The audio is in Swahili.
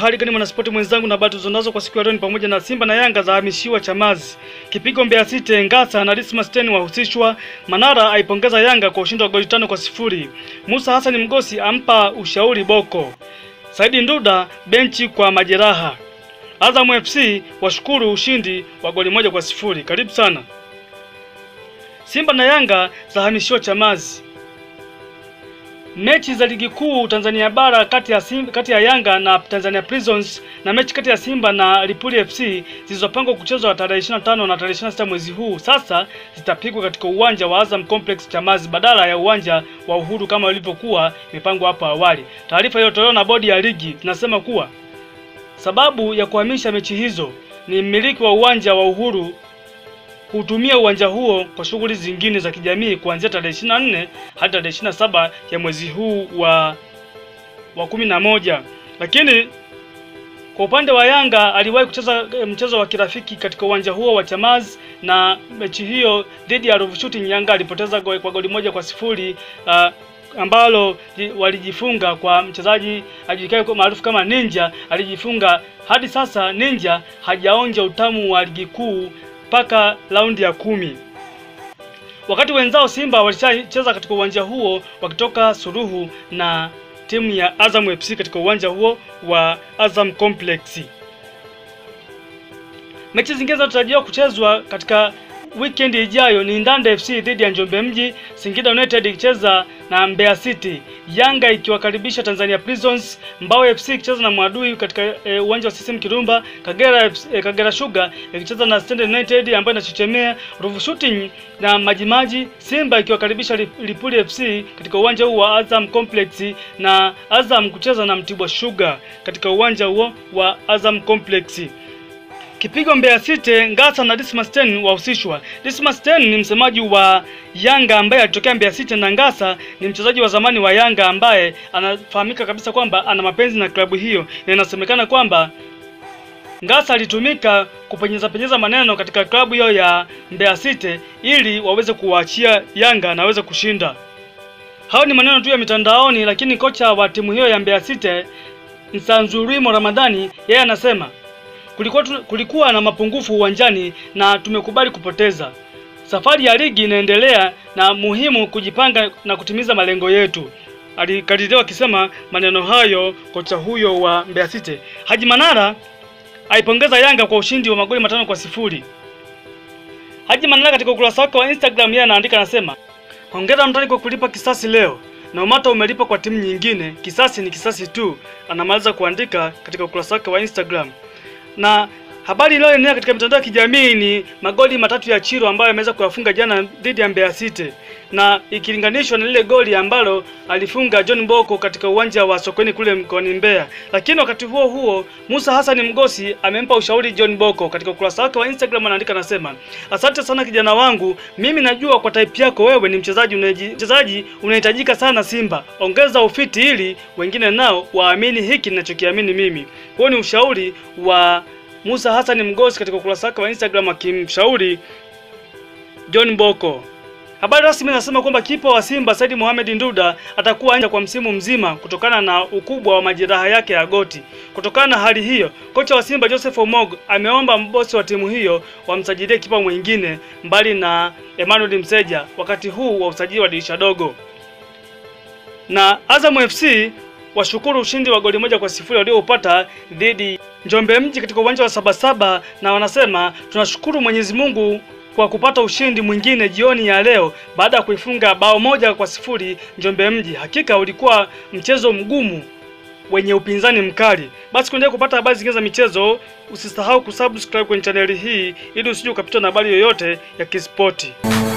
Uhali gani mwanaspoti mwenzangu, na habari tulizonazo kwa siku ya leo ni pamoja na Simba na Yanga zahamishiwa Chamazi, kipigo Mbeya City, Ngasa na Dismas Ten wahusishwa, Manara aipongeza Yanga kwa ushindi wa goli tano kwa sifuri, Musa Hassan Mgosi ampa ushauri Boko, Saidi Nduda benchi kwa majeraha, Azam FC washukuru ushindi wa goli moja kwa sifuri. Karibu sana. Simba na Yanga zahamishiwa Chamazi. Mechi za ligi kuu Tanzania bara kati ya Simba, kati ya Yanga na Tanzania Prisons na mechi kati ya Simba na Lipuli FC zilizopangwa kuchezwa tarehe 25 na tarehe 26 mwezi huu sasa zitapigwa katika uwanja wa Azam Complex Chamazi badala ya uwanja wa Uhuru kama ilivyokuwa imepangwa hapo awali. Taarifa iliyotolewa na bodi ya ligi inasema kuwa sababu ya kuhamisha mechi hizo ni mmiliki wa uwanja wa Uhuru kutumia uwanja huo kwa shughuli zingine za kijamii kuanzia tarehe 24 hadi tarehe 27 ya mwezi huu wa wa kumi na moja. Lakini kwa upande wa Yanga aliwahi kucheza mchezo wa kirafiki katika uwanja huo wa Chamazi, na mechi hiyo dhidi ya Ruvu Shooting Yanga alipoteza go, kwa goli moja kwa sifuri uh, ambalo walijifunga kwa mchezaji ajulikanaye kwa maarufu kama Ninja. Alijifunga hadi sasa, Ninja hajaonja utamu wa ligi kuu mpaka raundi ya kumi. Wakati wenzao Simba walishacheza katika uwanja huo wakitoka suruhu na timu ya Azam FC katika uwanja huo wa Azam Complex. Mechi zingine zinazotarajiwa kuchezwa katika weekend ijayo ni Ndanda FC dhidi ya Njombe Mji, Singida United ikicheza na Mbeya City, Yanga ikiwakaribisha Tanzania Prisons, Mbao FC ikicheza na Mwadui katika e, uwanja wa CCM Kirumba, Kagera e, Kagera Sugar ikicheza na Stand United ambayo inachechemea, Ruvu Shooting na Majimaji, Simba ikiwakaribisha Lipuli FC katika uwanja huu wa Azam Complex na Azam kucheza na Mtibwa Sugar katika uwanja huo wa Azam Complex. Kipigo Mbeya City, Ngasa na Dismas Ten wahusishwa. Dismas Ten ni msemaji wa Yanga ambaye alitokea Mbeya City na Ngasa ni mchezaji wa zamani wa Yanga ambaye anafahamika kabisa kwamba ana mapenzi na klabu hiyo, na inasemekana kwamba Ngasa alitumika kupenyeza penyeza maneno katika klabu hiyo ya Mbeya City ili waweze kuwaachia Yanga na waweze kushinda. Hao ni maneno tu ya mitandaoni, lakini kocha wa timu hiyo ya Mbeya City Nsanzurimo Ramadhani yeye anasema kulikuwa, kulikuwa na mapungufu uwanjani na tumekubali kupoteza. Safari ya ligi inaendelea na muhimu kujipanga na kutimiza malengo yetu. Alikadiriwa akisema maneno hayo kocha huyo wa Mbeya City. Haji Manara aipongeza Yanga kwa ushindi wa magoli matano kwa sifuri. Haji Manara katika ukurasa wake wa Instagram yeye anaandika anasema, hongera mtani kwa kulipa kisasi leo na umata umelipa kwa timu nyingine, kisasi ni kisasi tu. Anamaliza kuandika katika ukurasa wake wa Instagram na habari iliyoenea katika mitandao ya kijamii ni magoli matatu ya Chiro ambayo ameweza kuyafunga jana dhidi ya Mbeya City, na ikilinganishwa na lile goli ambalo alifunga John Boko katika uwanja wa Sokoni kule mkoani Mbeya. Lakini wakati huo huo, Musa Hassan Mgosi amempa ushauri John Boko. Katika ukurasa wake wa Instagram anaandika anasema, asante sana kijana wangu, mimi najua kwa type yako wewe ni mchezaji mchezaji unahitajika sana Simba, ongeza ufiti ili wengine nao waamini hiki ninachokiamini mimi. Huo ni ushauri wa Musa Hassan Mgosi katika ukurasa wake wa Instagram akimshauri John Boko. Habari rasmi inasema kwamba kipa wa Simba Said Mohamed Nduda atakuwa nje kwa msimu mzima kutokana na ukubwa wa majeraha yake ya goti. Kutokana na hali hiyo, kocha wa Simba Joseph Omog ameomba mbosi wa timu hiyo wamsajilie kipa mwingine mbali na Emmanuel Mseja wakati huu wa usajili wa dirisha dogo. Na Azam FC washukuru ushindi wa goli moja kwa sifuri walioupata dhidi Njombe Mji katika uwanja wa Sabasaba, na wanasema tunashukuru Mwenyezi Mungu kwa kupata ushindi mwingine jioni ya leo baada ya kuifunga bao moja kwa sifuri Njombe Mji. Hakika ulikuwa mchezo mgumu wenye upinzani mkali. Basi kuendelea kupata habari zingine za michezo, usisahau kusubscribe kwenye chaneli hii ili usije ukapitwa na habari yoyote ya kispoti.